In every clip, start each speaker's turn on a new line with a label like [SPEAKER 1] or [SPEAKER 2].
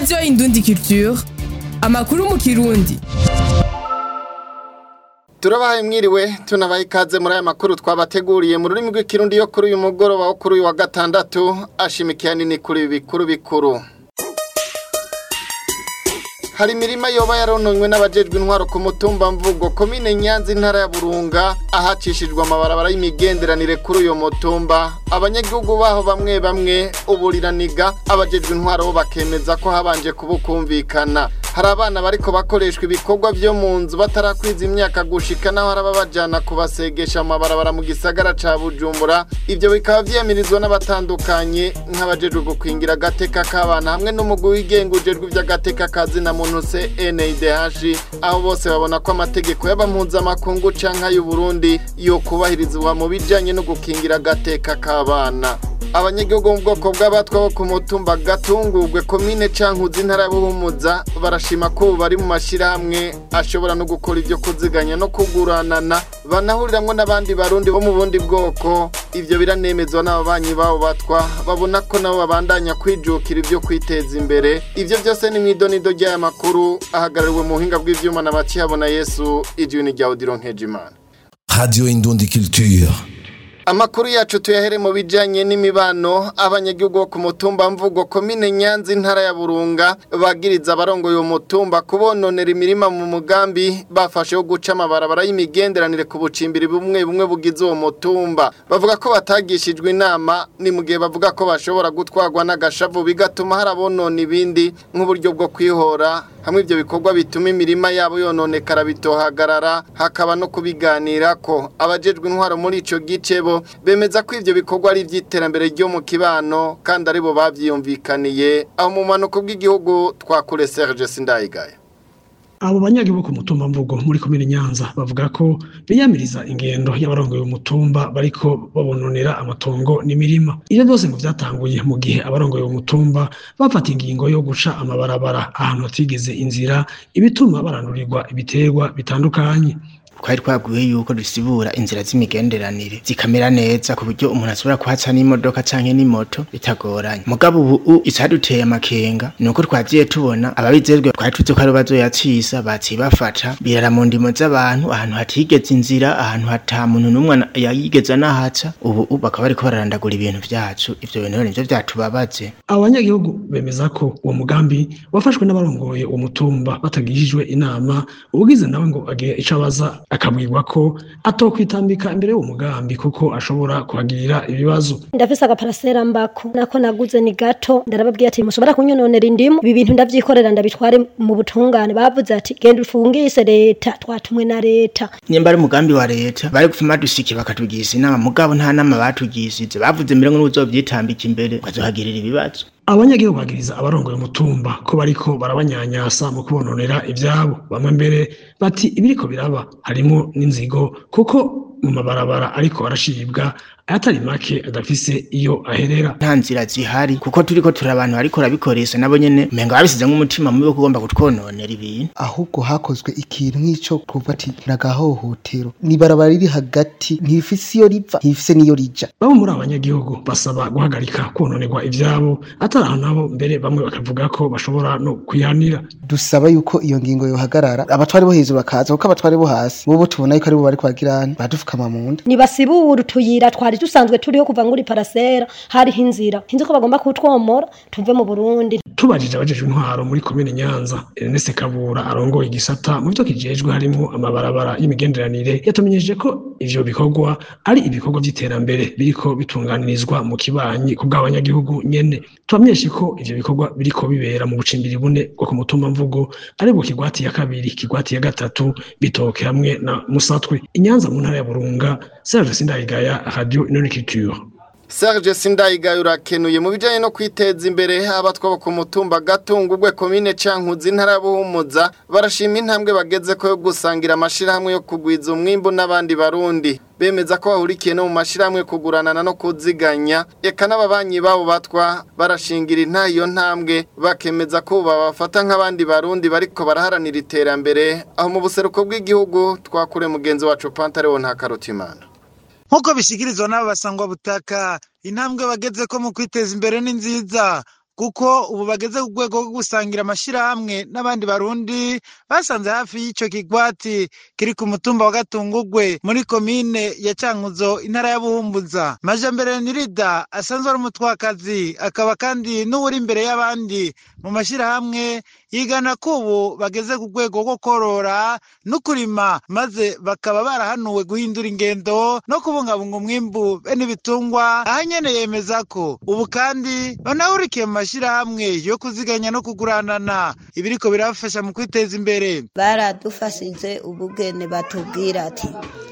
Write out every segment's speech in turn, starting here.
[SPEAKER 1] radiyo indundi culture amakuru mu kirundi
[SPEAKER 2] turabahaye mwiriwe tunabaha ikaze muri aya makuru twabateguriye mu rurimi rw'ikirundi yo kuri uyu mugoroba wo kuri uyu wa gatandatu ashimikiye nini kuri ibi bikuru bikuru hari imirima yoba yarononywe n'abajejwe intwaro ku mutumba mvugo komine nyanza intara ya burunga ahacishijwe amabarabara y'imigenderanire kuri uyo mutumba abanyagihugu baho bamwe bamwe uburiraniga abajejwe intwaro bo bakemeza ko habanje kubukumvikana hari abana bariko bakoreshwa ibikorwa vyo mu nzu batarakwiza imyaka gushika naho hari ababajana kubasegesha amabarabara mu gisagara ca bujumbura ivyo bikaba vyiyamirizwa n'abatandukanye nk'abajejwe gukwingira agateka k'abana hamwe n'umugwi wigenga ujejwe ivy'agateka kazina muntu se NIDH aho bose babona ko amategeko y'abampuzamakungu canke ay'uburundi yo kubahirizwa mu bijanye no gukingira agateka k'abana abanyagihugu mu bwoko bw'abatwa bo ku mutumba gatungurwe komine cankuzi intara ya buhumuza barashima ko ubu bari mu mashyirahamwe ashobora no gukora ibyo kuziganya no kuguranana banahuriramwo n'abandi barundi bo mu bundi bwoko ivyo biranemezwa n'ababanyi babo batwa babona ko nabo babandanya kwijukira ibyo kwiteza imbere ivyo byose ni mw'idonido ry'aya makuru ahagarariwe mu buhinga bw'ivyuma na bacihabona yesu ijwi rya odiro nkejimana
[SPEAKER 3] Radio Indundi Culture.
[SPEAKER 2] Amakuru yacu tuyahere mu bijanye n'imibano abanyagihugu bo ku mutumba mvugo komine Nyanza intara ya Burunga bagiriza abarongo yo mutumba kubononera imirima mu mugambi bafashe wo guca amabarabara y'imigenderanire ku bucimbiri bumwe bumwe bugize uwo mutumba bavuga ko batagishijwe inama ni mu gihe bavuga ko bashobora gutwarwa n'agashavu bigatuma harabonona ibindi nk'uburyo bwo kwihora hamwe ibyo bikorwa bituma imirima yabo yononekara bitohagarara hakaba no kubiganira ko abajejwe intwaro muri ico gice bo bemeza ko ivyo bikorwa ari ivy'iterambere ryo mu kibano kandi aribo bavyiyumvikaniye aho mu manuko bw'igihugu twakure Serge Sindayigaya
[SPEAKER 4] abo banyagihugu ku mutumba mvugo muri komine nyanza bavuga ko biyamiriza ingendo y'abarongoye umutumba bariko babononera amatongo n'imirima ivyo byose ngo vyatanguye mu gihe abarongoye umutumba bafata ingingo yo guca amabarabara ahantu hatigeze inzira ibituma barandurirwa ibiterwa bitandukanye
[SPEAKER 5] twari twabwiwe yuko dusibura inzira z'imigenderanire zikamera neza ku buryo umuntu ashobora kuhaca n'imodoka canke n'imoto bitagoranye mugabo ubu icaduteye amakenga ni uko twagiye tubona ababijejwe twari tuzi ko ari bazoyacisa baciye bafata birara mu ndimo z'abantu ahantu hatigeze inzira ahantu hata muntu n'umwe yayigeze anahaca ubu bakaba bariko bararandagura ibintu vyacu ivyo bintu nivyo vyatubabaje
[SPEAKER 4] abo banyagihugu bemeza ko uwo mugambi wafashwe n'abarongoye uwo mutumba batagishijwe inama ubugize nawe ngo agire ico abaza akabwirwa ko atokwitambika imbere y'uwo mugambi kuko ashobora kuhagirira ibibazo
[SPEAKER 6] ndafise agaparasera mbako nako naguze ni gato ndarababwiye ati mushobora kunyononera indimu ibi bintu ndavyikorera ndabitware mu butungane bavuze ati genda ufungise leta twatumwe na leta
[SPEAKER 5] nyemba ari umugambi wa leta bari gufuma dusiki bakatugiza inama mugabo nta nama batugishije bavuze mbere ngo n'uzovyitambika imbere bazohagirira ibibazo
[SPEAKER 4] abanyagihugu bagiriza abarongoye umutumba ko bariko barabanyanyasa mu kubononera ivyabo bamwe mbere bati ibiriko biraba harimo n'inzigo kuko mu mabarabara ariko arashibwa ayatari make adafise iyo aherera
[SPEAKER 5] nta nzira zihari kuko turiko turi abantu ariko rabikoresha nabo nyene umenga babisize nk'umutima mubi wo kugomba kutwononera ibintu
[SPEAKER 7] ahubwo hakozwe ikintu nk'ico kuva ati nagahohotero nibarabara riri hagati ntifise iyo riva ntifise n'iyo rija
[SPEAKER 4] bamwe muri abanyagihugu basaba guhagarika kononerwa ivyabo atari aho nabo mbere bamwe bakavuga ko bashobora no kwihanira
[SPEAKER 7] dusaba yuko iyo ngingo yohagarara abatwari bo hejuru bakaza kuko abatwari bo hasi bobo tubona yuko aribo bari kwagirana badufukama mu nda
[SPEAKER 6] nibasibura utuyira twari dusanzwe turiho kuva nguri parasera hariho inzira hinzi ko bagomba kutwomora tuve mu Burundi
[SPEAKER 4] tubajije abajejwe intwaro muri komine Nyanza Ernest Kabura arongoye igisata mu byo kijejwe harimo amabarabara y'imigenderanire yatumenyeje ko ivyo bikorwa ari ibikorwa by'iterambere biriko bitunganirizwa mu kibanyi ku bw'abanyagihugu nyene tubamenyeshe ko ivyo bikorwa biriko bibera mu bucimbiri bune bwo ku mutumba mvugo ari bwo kigwati ya kabiri kigwati ya gatatu bitoke hamwe na musatwe inyanza mu ntara ya burunga serge sindayigaya radio inonikiture
[SPEAKER 2] Serge Sindayigayo urakenuye mu bijanye no kwiteza imbere abatwa bo ku mutumba gatungurwe komine cankuzi ntara ya Buhumuza barashima intambwe bageze ko yo gusangira amashirahamwe yo kugwiza umwimbu n'abandi barundi bemeza ko bahurikiye no mu mashirahamwe kuguranana no kuziganya eka n'ababanyi babo batwa barashingira intayo ntambwe bakemeza ko babafata nk'abandi barundi bariko baraharanira iterambere aho mu buseruko bw'igihugu twakure mugenzi wacu Pantaleo nta karutimana
[SPEAKER 8] nk'uko bishyikirizwa n'aba basangwa butaka intambwe bageze ko mu kwiteza imbere ni nziza kuko ubu bageze ku rwego rwo gusangira amashirahamwe n'abandi barundi basanze hafi y'ico kigwati kiri ku mutumba wa gatungugwe muri komine ya cankuzo intara ya buhumbuza majambere nirida asanzwe ari umutwakazi akaba kandi n'uwuri imbere y'abandi mu mashirahamwe yigana ko ubu bageze ku rwego rwo korora no kurima maze bakaba barahanuwe guhindura ingendo no kubungabunga umwimbu bene ibitungwa aha nyene yemeza ko ubu kandi banahurikiye mu mashirahamwe yo kuziganya no kuguranana ibiriko birabafasha mu kwiteza imbere
[SPEAKER 9] baradufashije ubugene batubwira ati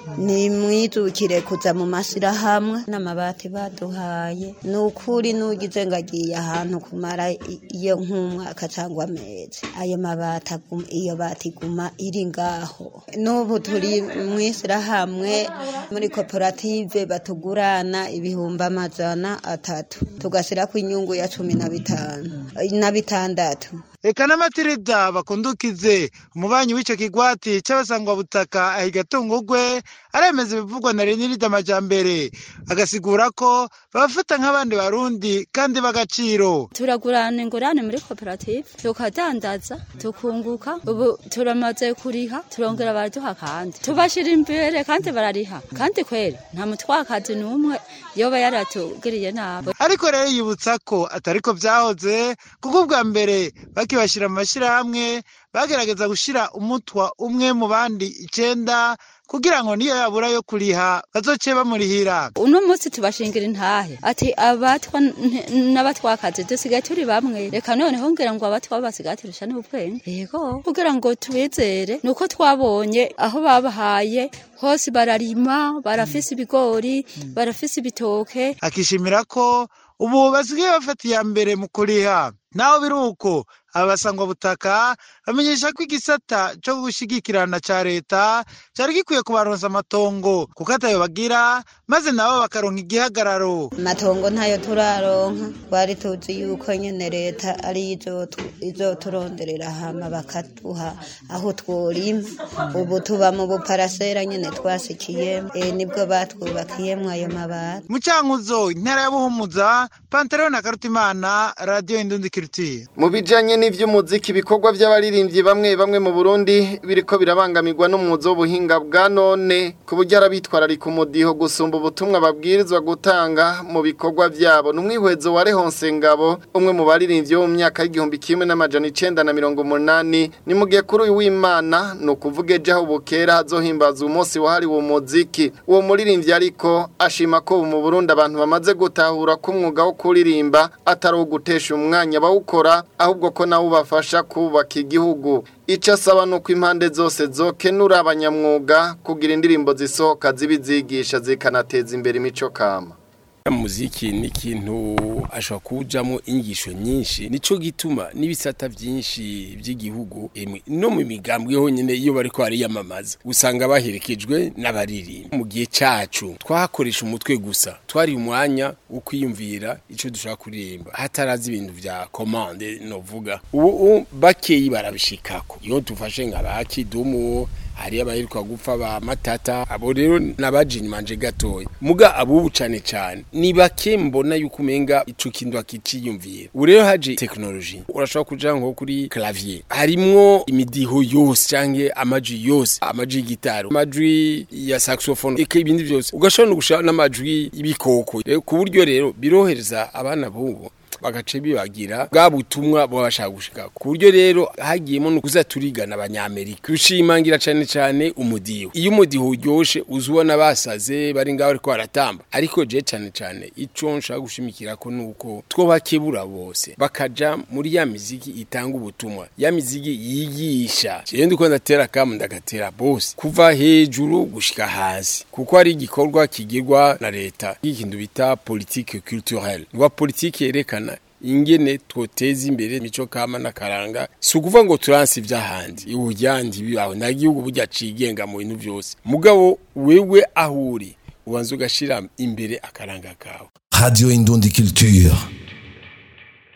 [SPEAKER 9] nimwijukire kuza mu mashyirahamwe n'amabati baduhaye ni ukuri n'ugize ngo agiye ahantu kumara iyo nk'umwaka cyangwa amezi ayo mabati iyo bati iguma iri ngaho n'ubu turi mu ishyirahamwe muri koperative batugurana ibihumbi amajana atatu tugashyira ku inyungu ya cumi na bitanu na bitandatu
[SPEAKER 8] Eka n'amatirida bakundukize umubanyi w'ico kigwati c'abasangwa butaka ahigatungugwe aremeza ibivugwa na Renirida Majambere agasigura ko babafata nk'abandi barundi kandi b'agaciro
[SPEAKER 10] turagurana ingurane muri koperative tukadandaza tukunguka ubu turamaze kuriha turongera baraduha kandi tubashira imbere kandi barariha kandi kweri nta mutwakazi n'umwe yoba yaratugiriye nabi
[SPEAKER 8] ariko rero yibutsa ko atariko vyahoze kuko ubwa mbere bakibashira mu mashirahamwe bagerageza gushira umutwa umwe mu bandi icenda kugira ngo niyo yabura yo kuriha bazoce bamurihira
[SPEAKER 10] uno munsi tubashingira intahe ati abatwa n'abatwakazi dusigaye turi bamwe reka noneho ngira ngo abatwa basigaye turusha n'ubwenge yego kugira ngo tubizere nuko twabonye aho babahaye hose bararima barafise ibigori barafise ibitoke
[SPEAKER 8] akishimira ko ubu basigaye bafata iya mbere mu kuriha naho biri uko abasangwa butaka bamenyesha ko igisata cyo gushigikirana ca leta cari gikwiye kubaronsa amatongo kuko atayo bagira maze nabo bakaronka igihagararo
[SPEAKER 9] amatongo ntayo turaronka twari tuzi yuko nyene leta ari izoturonderera hama bakaduha aho tworima ubu tuba mu buparasera nyene twasikiyemo e, nibwo batwubakiyemwo ayo mabati
[SPEAKER 8] mu cankuzo intara ya buhumuza pantaleon na karutimana radiyo indundi kirutiye
[SPEAKER 2] mu bijanye n'ivy'umuziki ibikorwa vy'abaririmbyi bamwe bamwe mu Burundi biriko birabangamirwa n'umuzo w'ubuhinga bwa none ku buryo arabitwararika umudiho gusumba ubutumwa babwirizwa gutanga mu bikorwa vyabo n'umwihwezo wa Rehonse Ngabo umwe mu baririmbyi bo mu myaka y'igihumbi kimwe n'amajana icenda na mirongo umunani ni mu gihe kuri uyu w'Imana ni ukuvuga ejo aho bukera hazohimbazwa umunsi wahariwe umuziki uwo muririmbyi ariko ashima ko ubu mu Burundi abantu bamaze gutahura ko umwuga wo kuririmba atari uwo gutesha umwanya bawukora ahubwo ko nawo ubafasha kubaka igihugu icyo asaba ni uko impande zose zokenura abanyamwuga kugira indirimbo zisohoka zibizigisha zikanateza imbere imico kama
[SPEAKER 11] muziki ni ikintu ashobora kujamo inyigisho nyinshi nico gituma n'ibisata byinshi by'igihugu no mu migambwe honyine iyo bariko bariyamamaza usanga baherekejwe n'abaririmba mu gihe cacu twakoresha umutwe gusa twari umwanya wo kwiyumvira ico dushaka kuririmba hatarazi ibintu vya commande novuga ubu bakeyi barabishikako iyo dufashe nka bakidumu hari abaheruka gupfa ba matata abo rero nabaje inyumanje gatoya muga abubu cane cane ni bake mbona yuko umenga ico kintu akiciyumvira ubu rero haje technology urashobora kuja nko kuri clavier harimwo imidiho yose canke amajwi yose amajwi y'igitaro amajwi ya saxophone eka ibindi byose ugashobora no gushaka n'amajwi y'ibikoko ku buryo rero birohereza abana bubu bagace bibagira bwa butumwa baba bashaka gushika ku buryo rero hagiyemo no kuza turigana abanyamerika rushimangira cyane cyane umudiho iyo umudiho uryoshe uzubona basaze bari ngaho ariko baratamba ariko je cyane cyane ico nshaka gushimikira ko nuko two bakebura bose bakaja muri ya miziki itanga ubutumwa ya miziki yigisha je ndiko ndatera kamu ndagatera bose kuva hejuru gushika hasi kuko ari igikorwa kigirwa na leta ikintu bita politique culturelle ngwa politique yerekana ingene twoteza imbere mico kama nakaranga si ukuvuga ngo turansi ivy'ahandi iwujyandi bibaho nta gihugu burya cigenga mu bintu byose mugabo wewe aho uri ubanza ugashira imbere akaranga kawe
[SPEAKER 3] Radio Indundi Culture.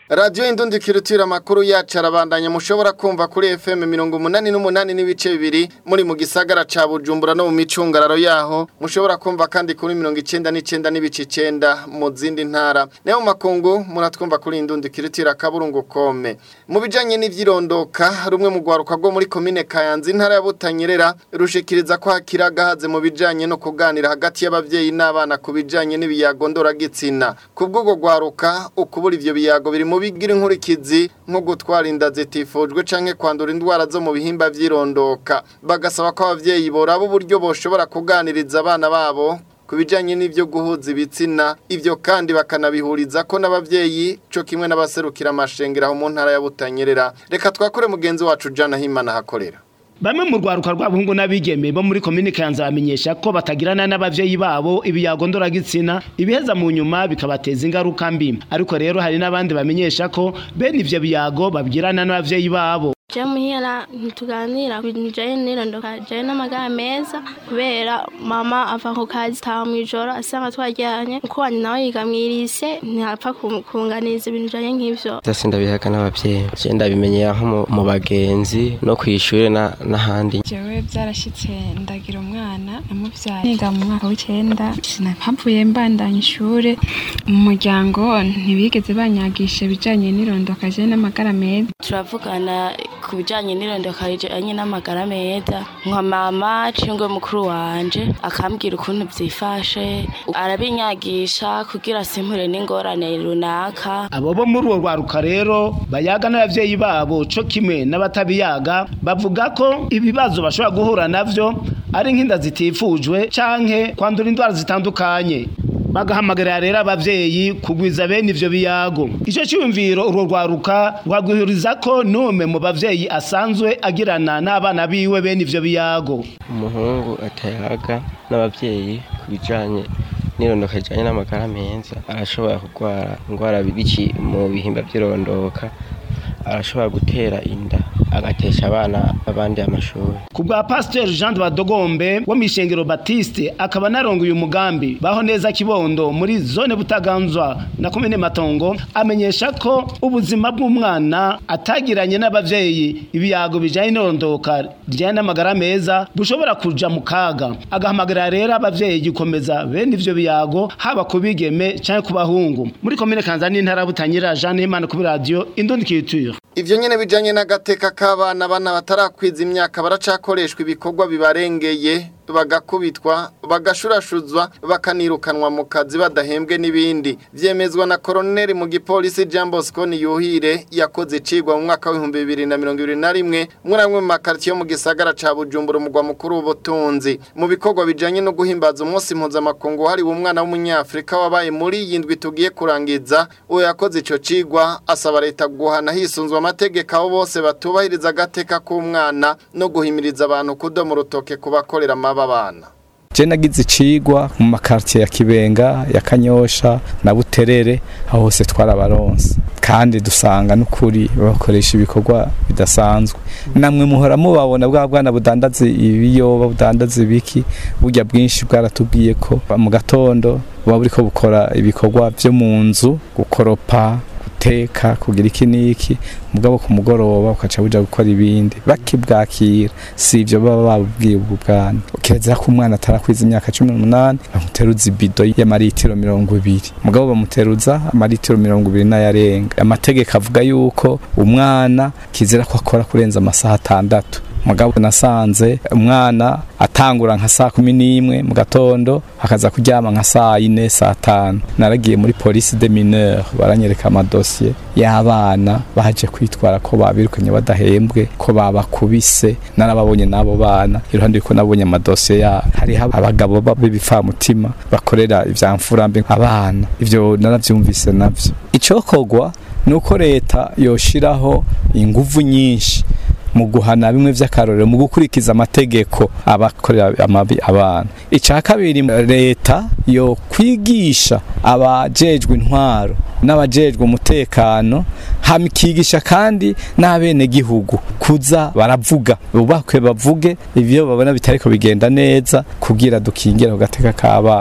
[SPEAKER 2] radiyo indundi kirutira amakuru yacu arabandanya mushobora kumva kuri fm mirongo umunani n'umunani n'ibice bibiri muri mu gisagara ca bujumbura no mu micungararo yaho mushobora kumva kandi kuri mirongo icenda n'icenda n'ibice icenda mu zindi ntara nayo mu makungu muratwumva kuri indundi kirutira kaburungu kome mu bijanye n'ivyirondoka rumwe mu rwaruka rwo muri komine kayanza intara ya butanyerera rushikiriza ko hakiri agahaze mu bijanye no kuganira hagati y'abavyeyi n'abana ku bijanye n'ibiyago ndoragitsina kubw'ubwo rwaruka ukubura ivyo biyago biri mu bigira inkurikizi nko gutwara inda zitifujwe canke kwandura indwara zo mu bihimba vy'irondoka bagasaba ko abavyeyi boraba uburyo boshobora kuganiriza abana babo ku bijanye n'ivyo guhuza ibitsina ivyo kandi bakanabihuriza ko n'abavyeyi co kimwe n'abaserukira amashengero aho mu ntara ya Butanyerera reka twakore mugenzi wacu Jana Himana hakorera
[SPEAKER 12] Bamwe mu rwaruka rw'abahungu n'abigeme bo muri komine Kanza bamenyesha ko batagirana n'abavyeyi babo ibiyago ndoragitsina ibiheza mu nyuma bikabateza ingaruka mbi ariko rero hari n'abandi bamenyesha ko bene ivyo biyago babwirana n'abavyeyi babo
[SPEAKER 13] je muhira ntituganira bijanye n'irondoka je n'amagara meza kubera mama ava ku kazi taha mw'ijoro asanga twaryanye uko wanyu nawe yiga mw'irise ntapfa kunganiza ibintu bijanye nk'ivyo
[SPEAKER 14] vyose ndabihaga n'abavyeyi je ndabimenyera nko mu- mu bagenzi no kw'ishure na- n'ahandi
[SPEAKER 15] jewe byarashitse ndagira umwana namuvyaye niga mu mwaka w'icenda sinahavuye mbandanya ishure mu muryango ntibigeze banyagisha ibijanye n'irondoka je n'amagara meza
[SPEAKER 16] turavugana ku bijyanye n'irondoka rijyanye n'amagara meza nka mama cingwe mukuru wanje akambwira ukuntu byifashe arabinyagisha kugira simpure n'ingorane runaka
[SPEAKER 12] abo bo muri uwo rwaruka rero bayaga n'abavyeyi babo co kimwe n'abatabiyaga bavuga ko ibibazo bashobora guhura navyo ari nk'inda zitifujwe canke kwandura indwara zitandukanye bagahamagarira rero abavyeyi kugwiza bene ivyo biyago ico cyumviro urwo rwaruka rwagwihuriza ko nume mu bavyeyi asanzwe agirana n'abana biwe bene ivyo biyago
[SPEAKER 14] umuhungu atayaga n'abavyeyi ku bijanye n'irondoka rijanye n'amagara meza arashobora kurwara indwara biki mu bihimba vy'irondoka arashobora gutera inda agatesha abana abandi amashuri
[SPEAKER 12] ku bwa pasiteri jean de badogombe wo mw'ishengero batiste akaba narongoye umugambi baho neza kibondo muri zone butaganzwa na komine matongo amenyesha ko ubuzima bw'umwana atagiranye n'abavyeyi ibiyago bijanye n'irondoka rijanye n'amagara meza bushobora kuja mu kaga agahamagarira rero abavyeyi gukomeza bene ivyo biyago haba ku bigeme canke ku bahungu muri komine kanza n'intara ya butanyerera jean himana kuri radiyo indundi kiture
[SPEAKER 2] Ivyo nyene bijanye n'agateka k'abana bana batarakwiza imyaka baracakoreshwa ibikorwa bibarengeye bagakubitwa bagashurashuzwa bakanirukanwa mu kazi badahembwe n'ibindi vyemezwa na koroneli mu gipolisi Jean Bosco Niyuhire yakoze icigwa mu mwaka w'ibihumbi bibiri na mirongo ibiri na rimwe muri amwe mu makaritiye yo mu gisagara ca Bujumbura umugwa mukuru w'ubutunzi mu bikorwa bijanye no guhimbaza umunsi mpuzamakungu wahariwe umwana w'umunyafrika wabaye muri iyi ndwi tugiye kurangiza uwo yakoze ico cigwa asaba leta guhana hisunzwe amategeko abo bose batubahiriza agateka k'umwana no guhimiriza abantu kudoma urutoke ku bakorera amaba abana
[SPEAKER 17] je nagize icigwa mu makartier ya Kibenga ya Kanyosha na Buterere aho hose twarabaronse kandi dusanga n'ukuri bakoresha ibikorwa bidasanzwe namwe muhora mubabona bwa bwana budandaza ibiyoba budandaza ibiki burya bwinshi bwaratubwiye ko mu gatondo buba buriko bukora ibikorwa vyo mu nzu gukoropa guteka kugira iki n'iki mugabo ku mugoroba ukaca buja gukora ibindi bakibwakira si ivyo baba babubwiye ubwo bwana kirezera ko umwana atarakwiza imyaka cumi n'umunani bamuteruza ibido y'amaritiro mirongo ibiri mugabo bamuteruza amaritiro mirongo ibiri n'ayarenga amategeko avuga yuko umwana kizira ko akora kurenza amasaha atandatu mugabo nasanze umwana atangura nka saa kumi n'imwe mu gatondo akaza kuryama nka saa yine saa tanu naragiye muri polisi de mineur baranyereka amadosiye y'abana baje kwitwara ko babirukanye badahembwe ko babakubise narababonye n'abo bana iruhande yuko nabonye amadosiye yabo hariho abagabo b'ibipfamutima bakorera ivya mfurambi abana ivyo naravyumvise navyo icokorwa nuko leta yoshiraho inguvu nyinshi mu guhana bimwe vy'akarorero mu gukurikiza amategeko abakorera amabi abana icya kabiri leta yo kwigisha abajejwe intwaro n'abajejwe umutekano hamikigisha kandi n'abene gihugu kuza baravuga bubakwe bavuge ivyo babona bitariko bigenda neza kugira dukingira ku gateka k'abana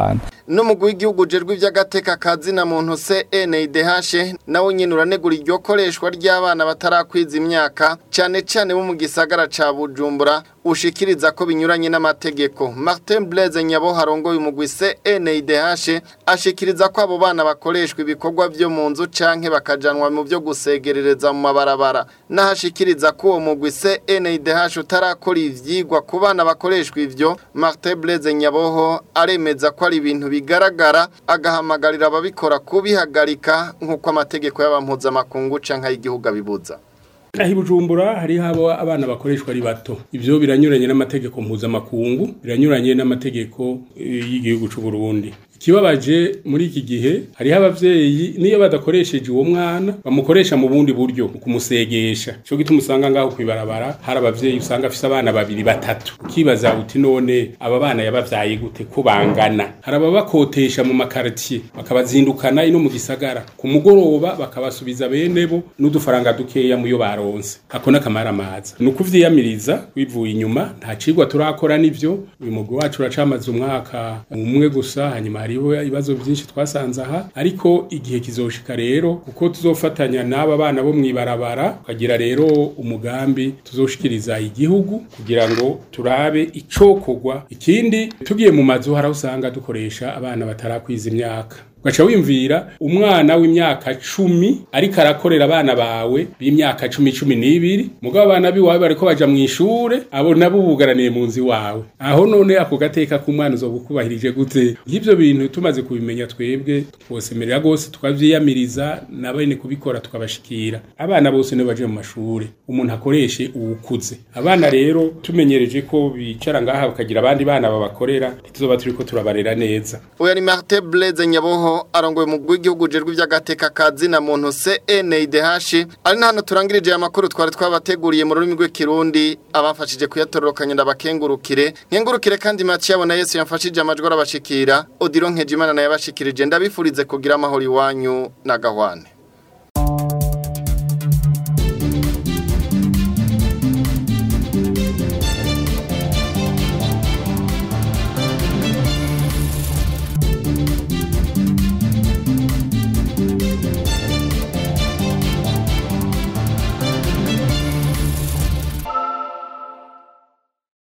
[SPEAKER 2] n'umugwi w'igihugu ujejwe ivy'agateka kazi na muntu CNDH nawe nyene uranegura iryo koreshwa ry'abana batarakwiza imyaka cane cane bo mu gisagara ca Bujumbura ushikiriza ko binyuranye n'amategeko Martin Blaise Nyabo harongoye umugwi CNDH ashikiriza ko abo bana bakoreshwa ibikorwa vyo mu nzu canke bakajanwa mu vyo gusegerereza mu mabarabara nahashikiriza ko uwo mugwi CNDH utarakora ivyigwa ku bana bakoreshwa ivyo Martin Blaise Nyaboho aremeza ko ari ibintu bigaragara agahamagarira ababikora kubihagarika nk'uko amategeko y'abampuzamakungu canke y'igihugu abibuza
[SPEAKER 18] aho ibujumbura hariho abo abana bakoreshwa ari bato ibyo biranyuranye n'amategeko mpuzamakungu biranyuranye n'amategeko eh, y'igihugu cy'u Burundi ikibabaje muri iki gihe hariho abavyeyi niyo badakoresheje uwo mwana bamukoresha mu bundi buryo mu kumusegesha cyo gituma usanga ngaho kwibarabara hari abavyeyi usanga afise abana babiri batatu ukibaza uti none aba bana yabavyaye gute ko bangana hari ababakotesha mu makartier bakabazindukana ino mu gisagara ku mugoroba bakabasubiza bene bo n'udufaranga dukeya muyo baronse ako n'akamara amaza ni ukuvyiyamiriza wivuye inyuma nta cigwa turakora n'ivyo uyu mugwi wacu uracamaze umwaka umwe gusa hanyuma hariho ibibazo byinshi twasanze aha ariko igihe kizoshika rero kuko tuzofatanya n'aba bana bo mwibarabara tukagira rero umugambi tuzoshikiriza igihugu kugira ngo turabe icokorwa ikindi tugiye mu mazu hari aho usanga dukoresha abana batarakwiza imyaka ugaca wimvira umwana w'imyaka cumi ariko arakorera abana bawe b'imyaka cumi cumi n'ibiri mugabo abana biwawe bariko baja mw'ishure abo nabo bugaraniye mu nzu iwawe aho none ako gateka k'umwana uzoba ukubahirije gute nk'ivyo bintu tumaze kubimenya twebwe twosemerera rwose tukavyiyamiriza na bene kubikora tukabashikira abana bose nibo baje mu mashure umuntu akoreshe uwukuze abana rero tumenyereje ko bicara ngaha bakagira abandi bana babakorera ntituzoba turiko turabarera neza
[SPEAKER 2] Uyu ni Martin Blaise Nyaboho arongoye mu bw'igihugu ujejwe iby'agateka kazi na muntu CNDH ari na hano turangirije aya makuru twari twabateguriye mu rurimi rw'ikirundi abafashije kuyatororokanya ndabakengurukire nkengurukire kandi Mathieu yabona Yesu yamfashije amajwi arabashikira Odilo Nkejimana naye yabashikirije ndabifurize kugira amahoro iwanyu na gahwane